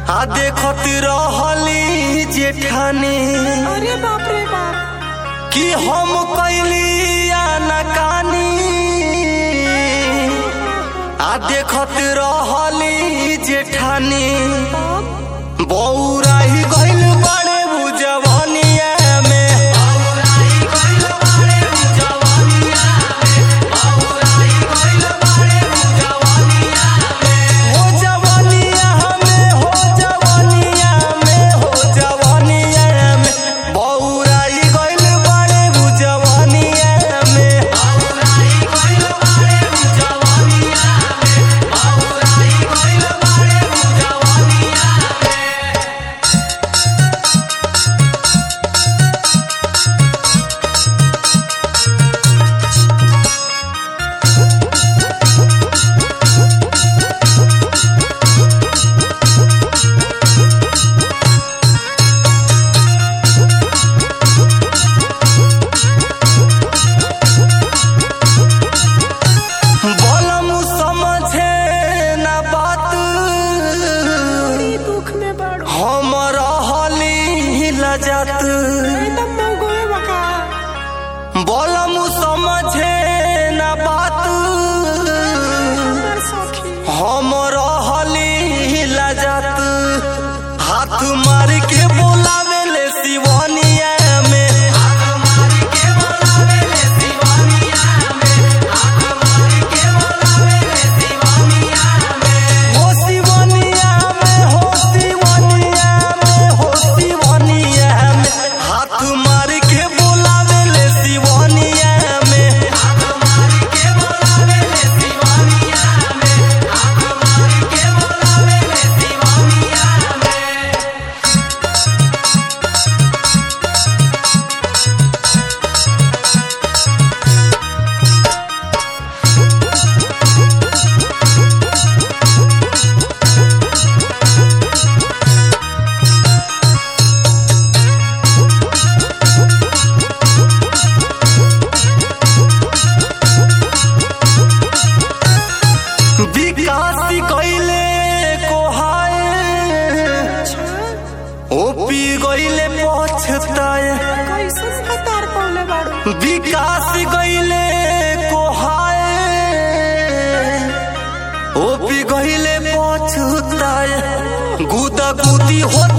आ देखत रहली जेठानी अरे बाप रे बाप कि हम कैली आनाकानी आ देखत रहली जेठानी तब बौराही गइल बड़े बुजवनिया में हो जवनिया में हो जवनिया में हो जवनिया में बौराही गइल बड़े बुजवनिया में बलम समझे ना बात बड़ी दुख में बड़ो हम रहली लजत एकदम मौगोए बका बलम समझे ना बात हमर सखी हम रहली लजत हाथ मार के बोलावे ले शिवनिया में हो शिवनिया में हो शिवनिया में हो शिवनिया में हाथ मार के बोलावे ले शिवनिया में विकास कैले कोहाए ओपी गइले पछताए कैसे हतार पौले बड़ो विकास गइले कोहाए ओपी गइले पछताए गुदा गुदी होत